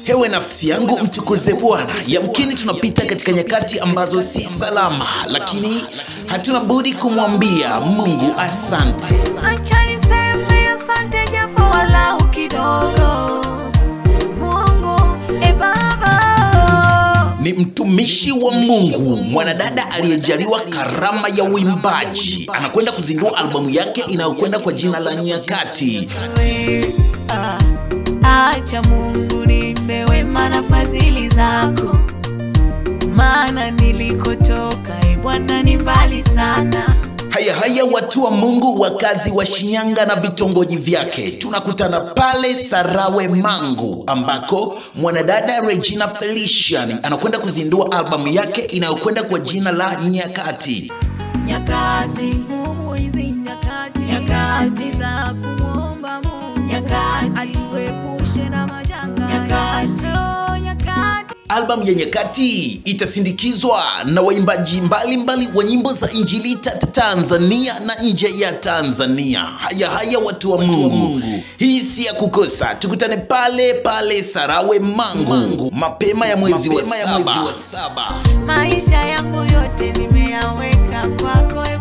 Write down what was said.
Hewe nafsi yangu mtukuze Bwana. Yamkini tunapita katika nyakati ambazo si salama, lakini hatuna budi kumwambia Mungu asante. Acha niseme asante japo walau kidogo. Mungu, e Baba. Ni mtumishi wa Mungu, mwanadada aliyejaliwa karama ya uimbaji, anakwenda kuzindua albamu yake inayokwenda kwa jina la Nyakati. We, ah, acha Mungu nimbe wema na fadhili zako, maana nilikotoka e Bwana ni mbali sana. Haya haya, watu wa Mungu, wakazi wa Shinyanga na vitongoji vyake, tunakutana pale Sarawe Mangu, ambako mwanadada Regina Felician anakwenda kuzindua albamu yake inayokwenda kwa jina la Nyakati. Nyakati ngumu hizi nyakati, nyakati za kumwomba Mungu, nyakati atuepushe na majanga, nyakati, oh, nyakati Albamu ya Nyakati itasindikizwa na waimbaji mbalimbali wa nyimbo za Injili ta ta- Tanzania na nje ya Tanzania. Haya haya, watu wa Mungu, hii si ya kukosa. Tukutane pale pale Sarawe Mangu mapema ya mwezi wa saba. maisha yangu yote nimeyaweka kwako e